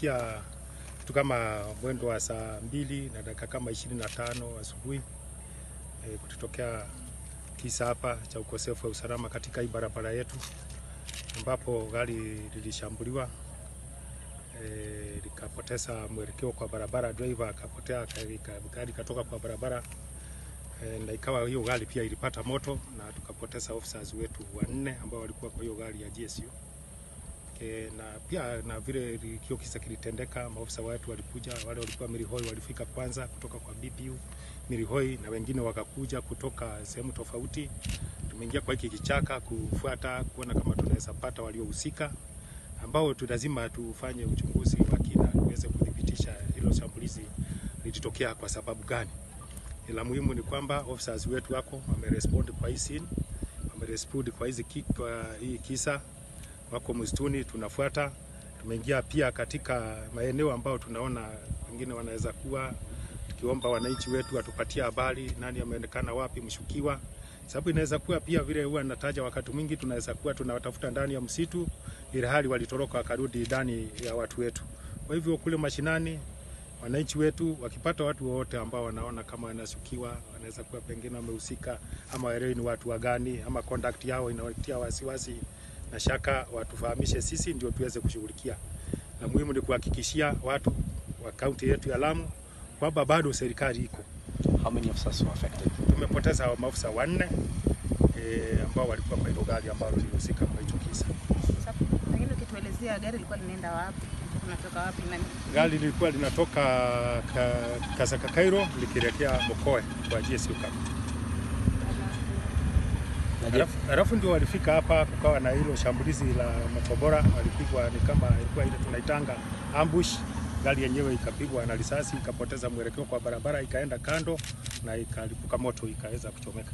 ilitufikia kitu kama mwendo wa saa mbili na dakika kama ishirini na tano asubuhi e, kutotokea kisa hapa cha ukosefu wa usalama katika hii barabara yetu ambapo gari lilishambuliwa e, likapoteza mwelekeo kwa barabara, driver akapotea, gari katoka kwa barabara e, na ikawa hiyo gari pia ilipata moto na tukapoteza officers wetu wanne ambao walikuwa kwa hiyo gari ya GSU. E, na pia na vile kio kisa kilitendeka, maofisa wetu walikuja, wale walikuwa Mirihoi walifika kwanza kutoka kwa BPU Mirihoi na wengine wakakuja kutoka sehemu tofauti. Tumeingia kwa hiki kichaka kufuata kuona kama tunaweza pata waliohusika, ambao tu lazima tufanye uchunguzi wa kina tuweze kudhibitisha hilo shambulizi lilitokea kwa sababu gani. La muhimu ni kwamba officers wetu wako wamerespond kwa hii scene, wamerespond kwa hizi kwa hii kisa wako msituni, tunafuata. Tumeingia pia katika maeneo ambayo tunaona wengine wanaweza kuwa, tukiomba wananchi wetu watupatie habari nani ameonekana wapi, mshukiwa, sababu inaweza kuwa pia vile huwa nataja, wakati mwingi tunaweza kuwa tunawatafuta ndani ya msitu, ili hali walitoroka wakarudi ndani ya watu wetu. Kwa hivyo kule mashinani wananchi wetu wakipata watu wowote ambao wanaona kama wanashukiwa, wanaweza kuwa pengine wamehusika, ama waelewi ni watu wa gani, ama conduct yao inawatia wasiwasi na shaka watufahamishe sisi ndio tuweze kushughulikia. Na muhimu ni kuhakikishia watu wa kaunti yetu ya Lamu kwamba bado serikali iko. How many officers were affected? Tumepoteza maafisa wanne e, ambao walikuwa kwa hilo gari ambalo lilihusika kwa hicho kisa. Pengine ukituelezea gari lilikuwa linaenda wapi? Kunatoka wapi na Gari lilikuwa linatoka ka, Kasaka Kairo likielekea Mokoe kwa GSU camp. Na je, Alafu- Alafu ndio walifika hapa, kukawa na hilo shambulizi la makombora, walipigwa ni kama ilikuwa ile tunaitanga ambush. Gari yenyewe ikapigwa na risasi ikapoteza mwelekeo kwa barabara, ikaenda kando na ikalipuka moto, ikaweza kuchomeka.